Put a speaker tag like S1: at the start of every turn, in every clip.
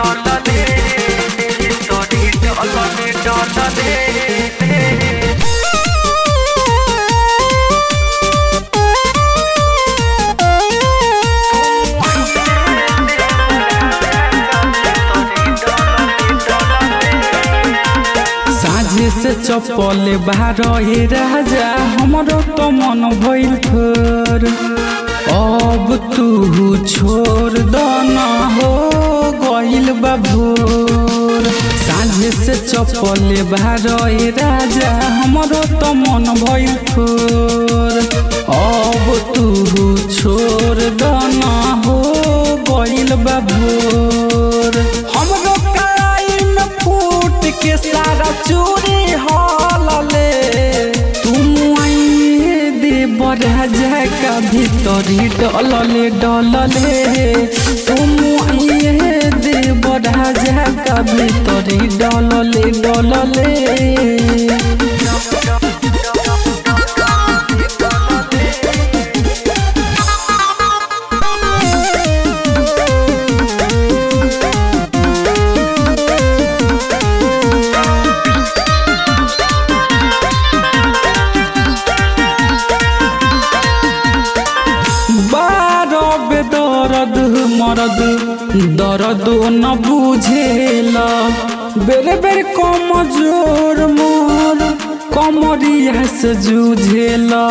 S1: डलले तोरी डलले डलले
S2: साझे से चपल बाहर हे राजा हमरो तो मन भइल थोर अब तू छोड़ दना हो गइल बा भोर साझे से चपल बाहर हे राजा हमरो तो मन भइल थोर अब तू छोड़ दना हो गइल बा भोर हमरो कलाई में फूट के सारा चूड़ी हलले तुम आइए दे बड़ा का भीतरी डलले डलले तुम आइए दे बड़ा का भीतरी डलले डलले बारो बेदरद मरद दर्द न बुझेला बेरे बेरे कमजोर मोर कमरिया से जूझेला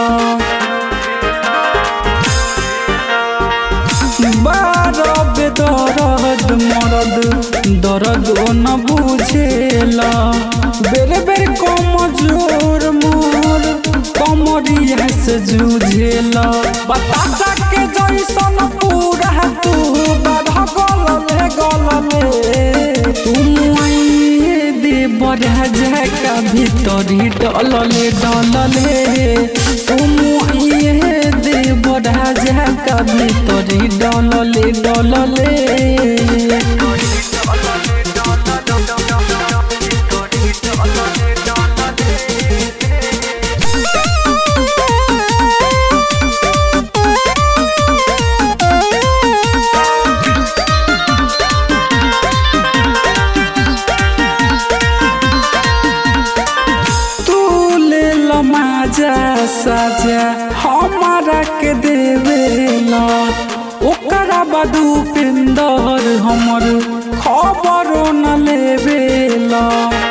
S2: बारो बेदरद मरद दर्द न बुझेला बेरे बेरे कमजोर मोर कमरिया से जूझेला बतासा के जैसन पूरा तू बाध गलले गलले तुम आइए दे बड़ा का भीतरी डलले डलले तुम आइए दे बड़ा का भीतरी डलले डलले तू ले लमाजा साजा हमारा के देवेला ओकरा बदू पिंदर हमर खबर न लेवेला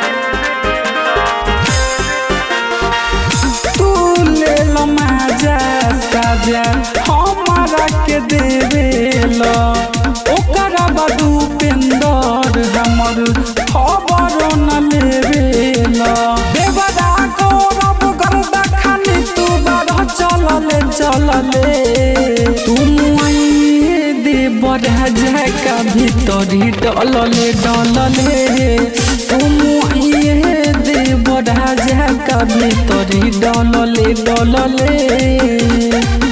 S2: तू ले लमाजा साजा हमारा के देवेला ओकरा बदू पिंदर हमर खबर न लेवेला देवरा गौरव गर्दा खानी तू बारह चलले चलले तुम आइए दे बड़ा का भीतरी डलले डलले तुम आइए दे बड़ा का भीतरी डलले डलले